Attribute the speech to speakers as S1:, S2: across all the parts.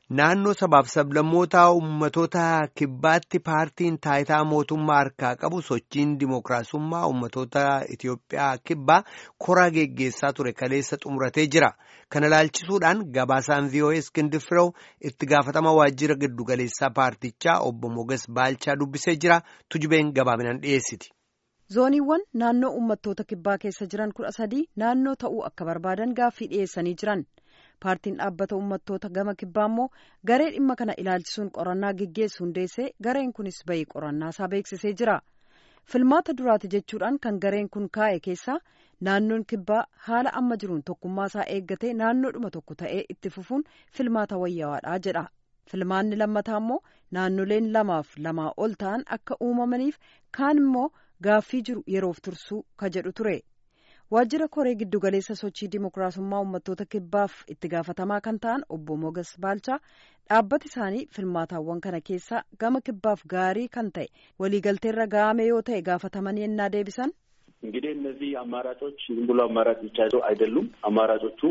S1: Naannoo sabaaf sablammootaa uummattoota kibbaatti paartiin taayitaa mootummaa harkaa qabu sochiin dimookiraasummaa uummattoota Itiyoophiyaa kibbaa koraa geggeessaa ture kaleessa xumuratee jira. Kana ilaalchisuudhaan gabaasaan VOA Iskindir Firew itti gaafatama waajjira giddugaleessaa paartichaa obbo Moges Baalchaa dubbisee jira. Tujubeen gabaabinaan dhiyeessiti.
S2: Zooniiwwan naannoo uummattoota kibbaa keessa jiran kudha sadii naannoo ta'uu akka barbaadan gaaffii dhiyeessanii jiran. paartiin dhaabbata uummattoota gama kibbaa immoo garee dhimma kana ilaalchisuun qorannaa geggeessu hundeessee gareen kunis bahii qorannaa isaa beeksisee jira filmaata duraati jechuudhaan kan gareen kun kaa'e keessaa naannoon kibbaa haala amma jiruun tokkummaa isaa eeggatee naannoodhuma tokko ta'ee itti fufuun filmaata wayyawaadha jedha filmaanni lammataa immoo naannoleen lamaaf lamaa ol ta'an akka uumamaniif kaan immoo gaaffii jiru yeroof tursuu ka jedhu ture. waajjira koree giddugaleessa sochii dimookiraasummaa uummattoota kibbaaf itti gaafatamaa kan ta'an obbo Mogas Baalchaa dhaabbati isaanii filmaataawwan kana keessaa gama kibbaaf gaarii kan ta'e waliigalteerra ga'ame yoo ta'e gaafatamanii ennaa deebisan.
S3: እንግዲህ እነዚህ አማራጮች ዝም ብሎ አማራጭ ብቻ አይደሉም። አማራጮቹ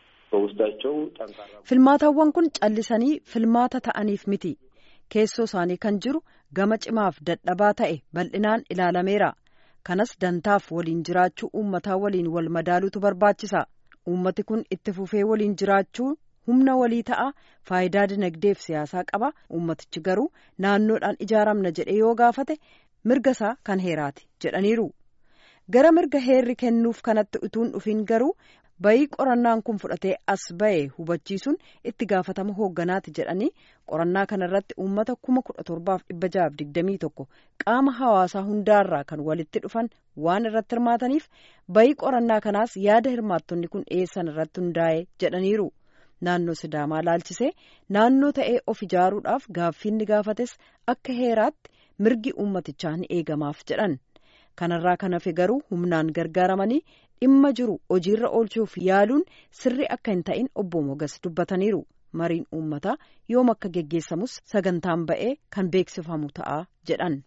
S3: በውስጣቸው ጠንካራ
S2: filmaataawwan kun callisanii filmaata ta'aniif miti keessoo isaanii kan jiru gama cimaaf dadhabaa ta'e bal'inaan ilaalameera. kanas dantaaf waliin jiraachuu uummataa waliin wal madaaluutu barbaachisa uummati kun itti fufee waliin jiraachuu humna walii ta'a faayidaa dinagdeef siyaasaa qaba uummatichi garuu naannoodhaan ijaaramna jedhe yoo gaafate mirga isaa kan heeraati jedhaniiru gara mirga heerri kennuuf kanatti utuun dhufiin garuu bayii qorannaan kun fudhatee as ba'e hubachiisuun itti gaafatama hoogganaati jedhanii qorannaa kanarratti uummata kuma kudha torbaaf dhibba jahaaf digdamii tokko qaama hawaasaa hundaarraa kan walitti dhufan waan irratti hirmaataniif bayii qorannaa kanaas yaada hirmaattonni kun dhiyeessan irratti hundaa'e jedhaniiru naannoo sidaamaa laalchisee naannoo ta'ee of ijaaruudhaaf gaaffiin ni gaafates akka heeraatti mirgi uummatichaa ni eegamaaf jedhan kanarraa kan hafe garuu humnaan gargaaramanii dhimma jiru hojiirra oolchuuf yaaluun sirri akka hin ta'in obbo Mogas dubbataniiru mariin uummataa yoom akka geggeessamus sagantaan ba'ee kan beeksifamu ta'a jedhan.